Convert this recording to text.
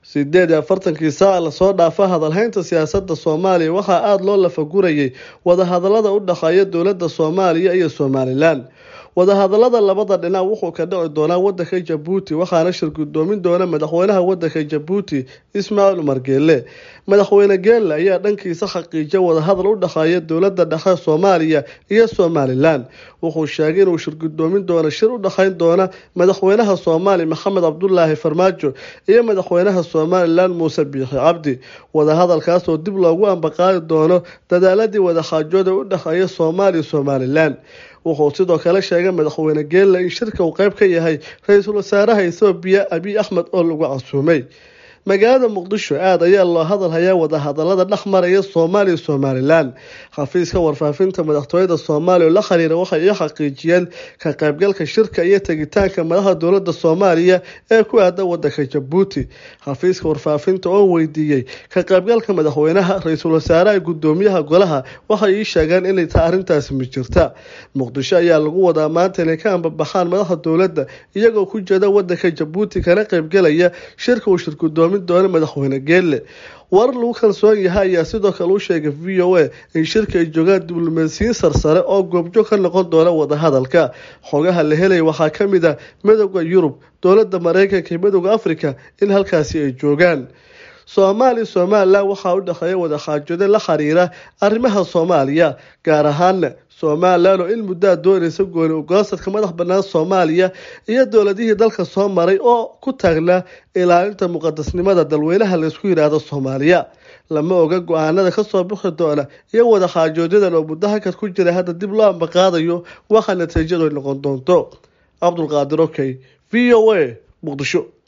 sideed iyo afartankii saaca lasoo dhaafa hadalhaynta siyaasadda soomaaliya waxaa aada loo lafagurayay wadahadalada u dhexeeya dowladda soomaaliya iyo somalilan wadahadalada labada dhinac wuxuu ka dhici doonaa wadanka jabuuti waxaana shir gudoomin doona madaxweynaha wadanka jabuuti ismaaciil umar geelle madaxweyne geelle ayaa dhankiisa xaqiijiya wadahadal u dhexeeya dowlada dhexe soomaaliya iyo somalilan wuxuu sheegay inuu shir gudoomin doono shir u dhexeyn doona madaxweynaha soomaaliya maxamed cabdulaahi farmaajo iyo madaxweynaha somalilan muuse biixi cabdi wadahadalkaas oo dib loogu ambaqaadi doono dadaaladii wadaxaajooda u dhexeeya soomaaliya somalilan wuxuu sidoo kale sheegay madaxweyne geelle in shirka uu qeyb ka yahay ra-iisul wasaaraha ethoobiya abiy axmed oo lagu casuumay magaalada muqdisho aada ayaa loo hadal hayaa wadahadalada dhex maraya soomaaliya somalilan xafiiska warfaafinta madaxtooyada soomaaliya oo la xiriira waxay ii xaqiijiyeen ka qaybgalka shirka iyo tegitaanka madaxda dowlada soomaaliya ee ku aada wadanka jabuuti xafiiska warfaafinta oo weydiiyey ka qaybgalka madaxweynaha ra-iisul wasaaraha gudoomiyaha golaha waxay ii sheegeen inay tahay arrintaasi ma jirta muqdisho ayaa lagu wadaa maanta inay ka ambabaxaan madaxda dowladda iyagoo ku jeeda wadanka jabuuti kana qaybgalaya shirka uu shirgudoomin doona madaxweyne geelle warar lagu kalsoon yahay ayaa sidoo kale u sheegay v o a in shirka ay joogaan diblomaasiyiin sarsare oo goobjoog ka noqon doona wadahadalka xogaha la helaya waxaa ka mid ah midooda yurub dowladda mareykanka iyo midooda africa in halkaasi ay joogaan soomaaliya somalilan waxaa u dhexeeya wadaxaajooda la xiriira arrimaha soomaaliya gaar ahaana somalilan oo in muddaa doonaysa gooni ugaasadka madax banaan soomaaliya iyo dowladihii dalka soo maray oo ku taagnaa ilaalinta muqadasnimada dalweynaha laysku yidhaahdo soomaaliya lama oga go-aanada kasoo bixi doona iyo wadaxaajoodadan oo muddo hakad ku jira hadda dib loo ambaqaadayo waxa natiijadu ay noqon doonto cabdulqaadir okey v o a muqdisho